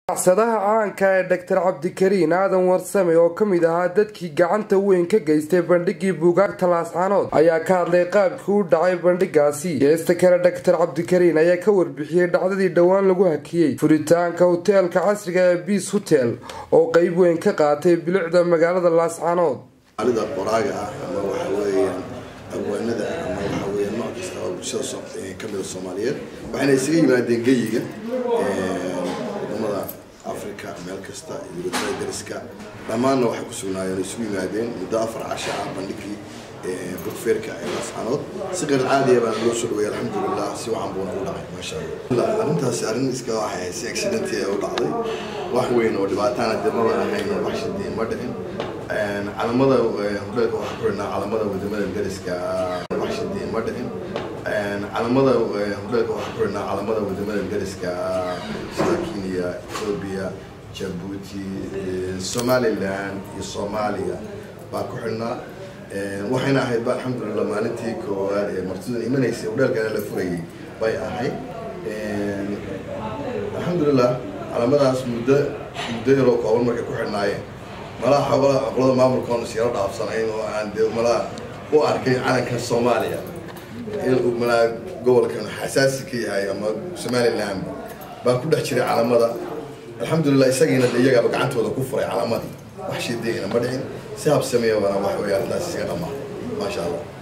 ganacsadaha caanka ee doctor cabdikariin aadan warsame oo ka mid ahaa dadkii gacanta weyn ka geystay bandhigii buugaagta laascanood ayaa ka hadlay qaabkii u dhacay bandhigaasi geesta kale doctor cabdikariin ayaa ka warbixiyey dhacdadii dhowaan lagu hakiyey furitaanka hoteelka casriga ee biis hotel oo qeyb weyn ka qaatay bilicda magaalada laascanood alida qoraaga ah ama waxa weeyaan abwaanada ama waxa weeyaan nooc kasta oo bulshada kamida soomaaliyeed waxayna isaga yimaadeen geyiga wadamada africa meel kasta iyo wadamada dariska dhammaanna waxay ku sugnaayeen isugu yimaadeen muddo afar casho ah bandhigii bugfeerka ee laascanood si qeyr caadiya baan loo soo dhaweeyay alxamdulilah si wacan buuna u dhacay maasha allah arrintaasi arrin iska waxay ahayd si accidenti ee u dhacday wax weyn oo dhibaataana dee maba ahayn wax shadii ma dhicin calamada hoteelka waxaa ku xidhnaa calamada wadamada dariska wax shadii ma dhicin calamada hoteelka waxaa ku xidhnaa calamada wadamada dariska sida kenya ethiopia jabuuti somaliland iyo soomaaliya baa ku xidhnaa waxayna ahayd ba alxamdulilah maalintii koowaad ee martida imanaysay hoteelkana la furayay bay ahayd alxamdulilah calamadaas muddo muddo yaroo kooban markay ku xidhnaayeen malaha xogala aqlada maamulkoona siiro dhaafsanayn oo aan dee malaha u arkay calankan soomaaliya inuu malaha gobolkan xasaasi ka yahay ama somaliland baa ku dhex jiray calamada alxamdulilah isagiina de iyagaaba gacantooda ku furay calamadii wax shiidayna ma dhicin si habsameeya bana wax weeye arrintaas isaga dhamaa maasha allah